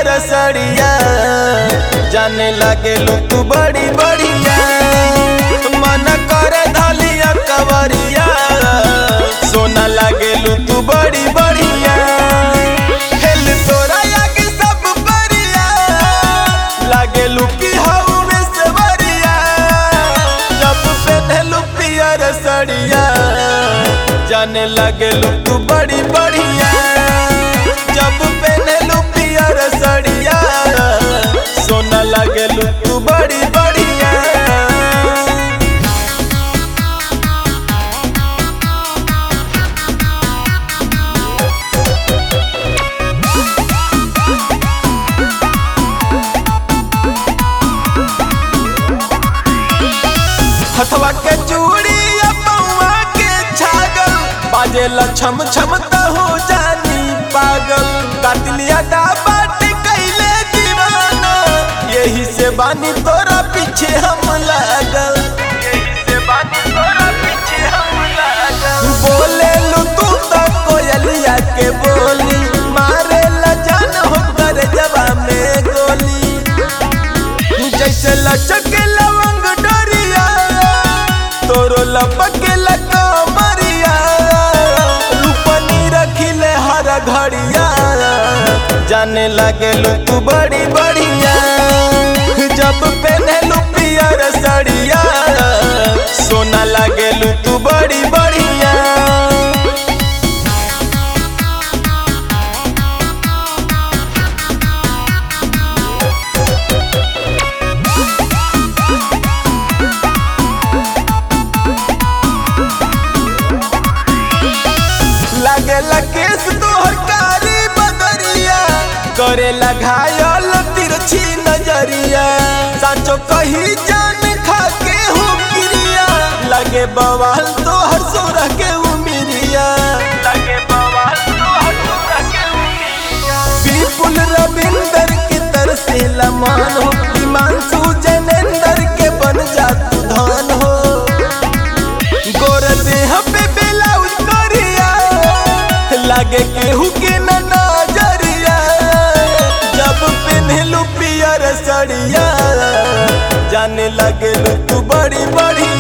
पियर सड़िया जाने लगे लो तू बड़ी बढ़िया मन कर धलिया कवरिया सोना लगे लो तू बड़ी बढ़िया हेल तोरा आगे सब परिया लगे लो कि हऊ में से बरिया जब पहनलू पियर सड़िया जाने लगे लो तू बड़ी बढ़िया जब पहनलू पियर सड़िया सोना लगे लो तू बड़ी बढ़िया हथवा के चूड़ी या पौवा के छागल बाजेला छम छम त हो जानी पागल काटलिया डाबाट कैले दीवाना यही से बानी तोरा पीछे हम लागल यही से बानी तोरा पीछे हम लागल बोले लू तू तो कोयलिया के बोली मारे ला जान हो कर जवा में गोली जैसे लचके लवंग डरिया तोरो लपके लगा मरिया रूपनी रखिले हर घड़िया जाने लगे लो तू बड़ी बढ़िया जब पहने लू पियर सड़िया सोना लगे लू तू बड़ी बढ़िया लागेला केस तोहर कारी बदरिया करेला घायल तिरछी नजरिया साचो कही जान खा के हो क्रिया लगे बवाल तोहर सोरा के उमिरिया लगे बवाल तोहर सोरा के उमिरिया विपुल रविंदर की तरसे लमान हो हिमांशु जनेंदर के बन जा तू धान हो गोर देह पे ब्लाउज करिया लागे केहू के न नजरिया जब पिन्हलू पियर सड़िया जाने लगे तू बड़ी बढ़िया